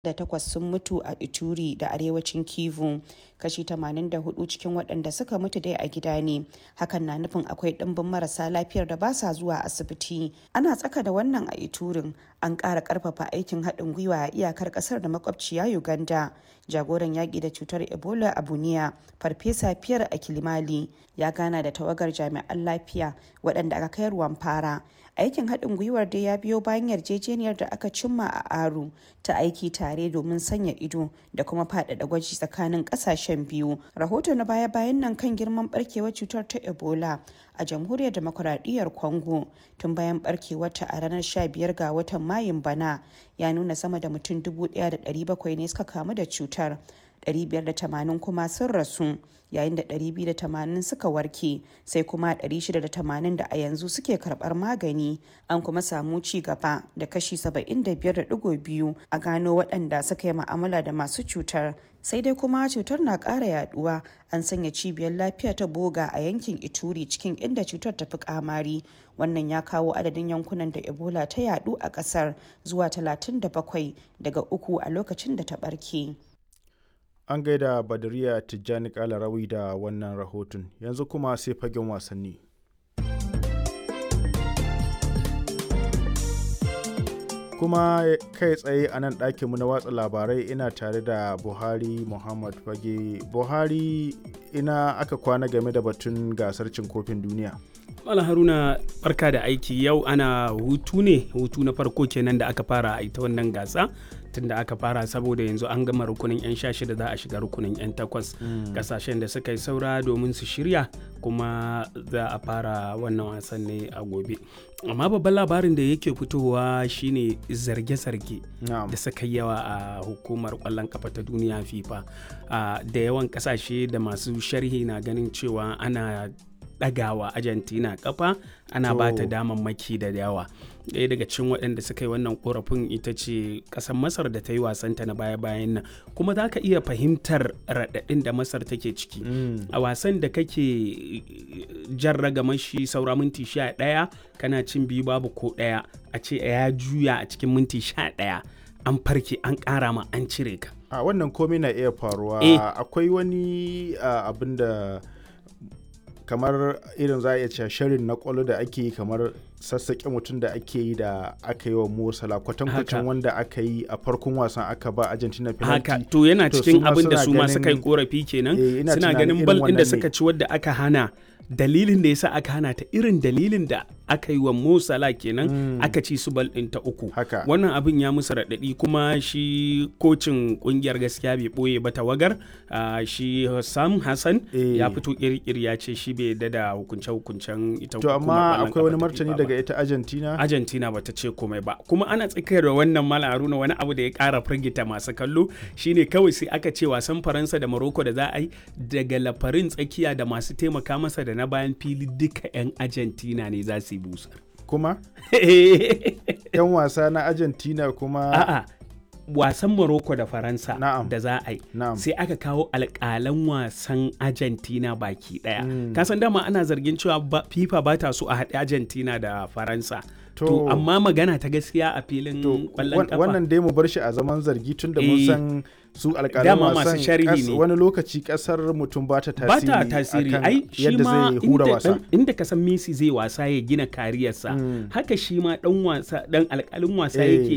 da takwas sun mutu a Ituri da arewacin Kivu. Kashi 84 cikin waɗanda suka mutu dai a gida ne. Hakan na nufin akwai ɗimbin marasa lafiyar da ba sa zuwa asibiti. Ana tsaka da wannan a Iturin. An ƙara ƙarfafa aikin haɗin gwiwa a iyakar ƙasar da makwabciya Uganda. Jagoran yaƙi da cutar Ebola a Buniya, Farfesa Pierre Akilimali, ya gana da tawagar jami'an lafiya waɗanda aka kai ruwan fara. aikin haɗin gwiwar dai ya biyo bayan yarjejeniyar da aka cimma a aru ta aiki tare domin sanya ido da kuma faɗaɗa gwaji tsakanin ƙasashen biyu rahoto na baya-bayan nan kan girman barkewar cutar ta ebola a jamhuriyar demokuraɗiyyar congo tun bayan barkewarta a ranar 15 ga watan mayun bana ya nuna sama da mutum 1,700 ne suka kamu da cutar 580 kuma sun rasu yayin da 280 suka warke sai kuma 680 da a yanzu suke karbar magani an kuma samu ci gaba da kashi 75.2 a gano waɗanda suka yi ma'amala da masu cutar sai dai kuma cutar na ƙara yaduwa an sanya cibiyar lafiya ta boga a yankin ituri cikin inda cutar ta fi kamari wannan ya kawo adadin yankunan da ebola ta yadu a ƙasar zuwa 37 daga uku a lokacin da ta ɓarke. an gaida badariya tijjani kalarawi da wannan rahoton yanzu kuma sai fagen wasanni kuma kai tsaye a nan ɗakinmu na watsa labarai ina tare da buhari muhammad fage buhari ina aka kwana game da batun gasar cin kofin duniya Mala Haruna barka da aiki yau ana hutu ne hutu na farko kenan da aka fara a ita wannan gasa tun da aka fara saboda yanzu an gama rukunin 'yan sha shida za a shiga rukunin 'yan takwas kasashen da suka yi saura domin su shirya kuma za a fara wannan wasan ne a gobe amma babban labarin da yake fitowa shine zarge-zarge da suka yawa a hukumar kwallon kafa ta duniya fifa da yawan kasashe da masu sharhi na ganin cewa ana ɗagawa argentina kafa ana ba ta damammaki da yawa ɗaya daga cikin waɗanda suka yi wannan korafin ita ce ƙasar masar da ta yi wasanta na baya-bayan nan kuma za ka iya fahimtar raɗaɗin da masar take ciki a wasan da kake jan ragamashi saura minti sha ɗaya kana cin biyu babu ko ɗaya a ce ya juya a cikin minti sha ɗaya an farke an ƙara ma an cire ka a wannan komai na iya faruwa akwai wani abin da kamar irin za a iya cewa shirin na kwallo da ake yi kamar sassaƙe mutum da ake yi da aka yi wa Mosala kwatankwacin wanda aka yi a farkon wasan aka ba Argentina penalty. Haka to yana cikin abin da su ma suka yi korafi kenan suna ganin bal ɗin da suka ci wadda aka hana dalilin da yasa aka hana ta irin dalilin da aka yi wa Mosala kenan mm. aka ci su bal ɗin ta uku. Wannan abin ya musu raɗaɗi kuma shi kocin ƙungiyar gaskiya bai ɓoye ba tawagar uh, shi Sam Hassan e. ya fito ƙirƙir ya ce shi bai yarda da hukunce-hukuncen ita To amma akwai wani martani daga ita Argentina? Argentina bata ce komai ba. Kuma ana tsakiyar da wannan Mala Haruna wani abu da ya ƙara firgita masu kallo shine kawai sai aka ce wasan Faransa da Morocco da za a yi daga lafarin tsakiya da masu taimaka masa da na bayan fili duka 'yan Argentina ne za su yi busar. Kuma? 'Yan wasa na Argentina kuma? A'a. wasan Morocco da Faransa da za a yi sai aka kawo alƙalan wasan Argentina baki ɗaya. Mm. Kasan dama ana zargin cewa FIFA ba ta so a haɗe Argentina da Faransa. To, to amma magana ta gaskiya a filin ƙwallon kafa. Wannan dai mu bar shi a zaman zargi tun da mun san su alƙalan wasan wani lokaci ƙasar mutum ba ta tasiri. Ba ta tasiri ai shi ma inda, inda ka san Messi zai wasa ya gina kariyarsa. Mm. Haka shi ma ɗan wasa ɗan alƙalin wasa yake